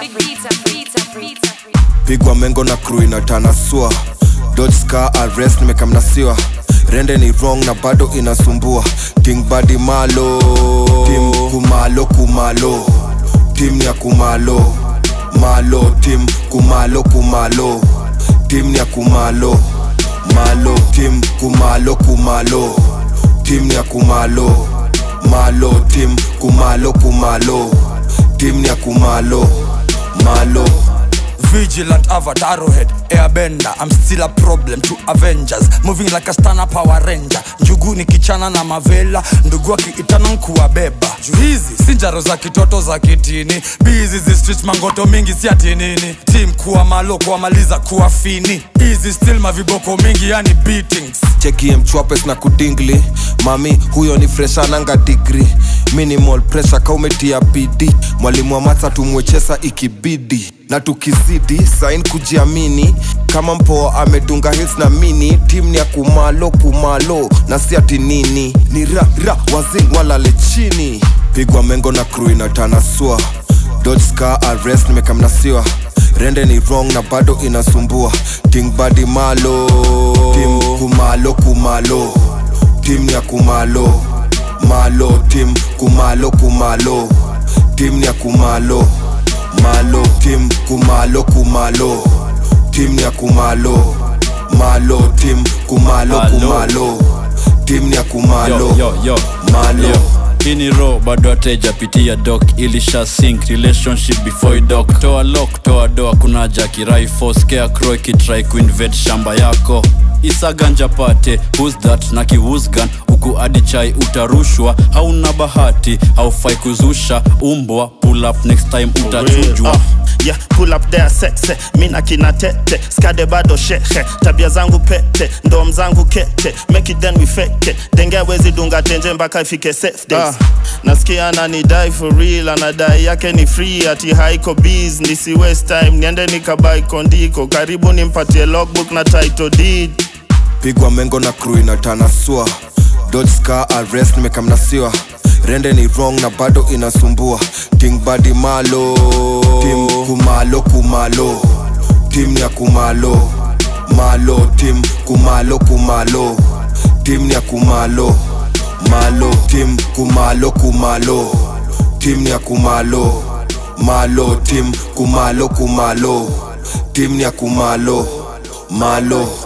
pigwa mengo na crew inatanasua dodge scar arrest nimekamnasiwa rende ni wrong na bado inasumbua king badi malo tim kumalo kumalo tim ni ya kumalo malo tim kumalo kumalo tim ni ya kumalo malo tim kumalo kumalo tim ni ya kumalo malo tim kumalo kumalo tim ni ya kumalo malo Vigilant avatar head airbender I'm still a problem to Avengers Moving like a stana power ranger Njugu ni kichana na mavela Ndugu akiitana nkuwabeba Juu hizi si njaro za kitoto za kitini Bizi zi street mangoto mingi si ati nini Team kuwa malo kuwamaliza kuwa fini Easy still maviboko mingi yani beatings chekie mchwapes na kudingli mami huyo ni freshananga digri minimal pressure kaumetia bidi mwalimu wa matsa tumwechesa ikibidi na tukizidi sain kujiamini kama mpoa amedunga hils na mini tim ni ya kumalo kumalo na si ati nini ni ra ra wazing walale chini pigwa mengo na crew inatanasua dodge scar arrest nimekamnasiwa rende ni wrong na bado inasumbua king badi malo tim kumalo kumalo tim ni ya kumalo malo tim kumalo kumalo tim ni ya kumalo malo tim kumalo kumalo tim ni ya kumalo malo tim kumalo Malo. kumalo tim ni ya kumalo yo, yo, yo. malo Yo. hii ni ro bado atejapitia dok ilisha sink relationship before dok toa lok toa doa kuna jakiraifo scarecrow ikitrai kuinvade shamba yako isaganja pate who's that na kiwusgan huku adi chai utarushwa hauna bahati haufai kuzusha umbwa pull up next time utachujwa Uh, yeah, pull up there sexe mina kina tete skade bado shehe tabia zangu pete ndom zangu kete make it then we fake it denge wezi dunga tenje mpaka ifike safe days nasikia ananidai for real anadai yake ni free ati haiko biz nisi waste time niende nikabai kondiko karibu nimpatie logbook na title deed pigwa mengo na crew inatanasua dodge scar arrest nimekamnasiwa rende ni wrong na bado inasumbua king badi malo tim kumalo kumalo tim ni ya kumalo malo tim kumalo kumalo tim ni ya kumalo malo tim kumalo kumalo tim ni ya kumalo malo tim kumalo kumalo tim ni ya kumalo malo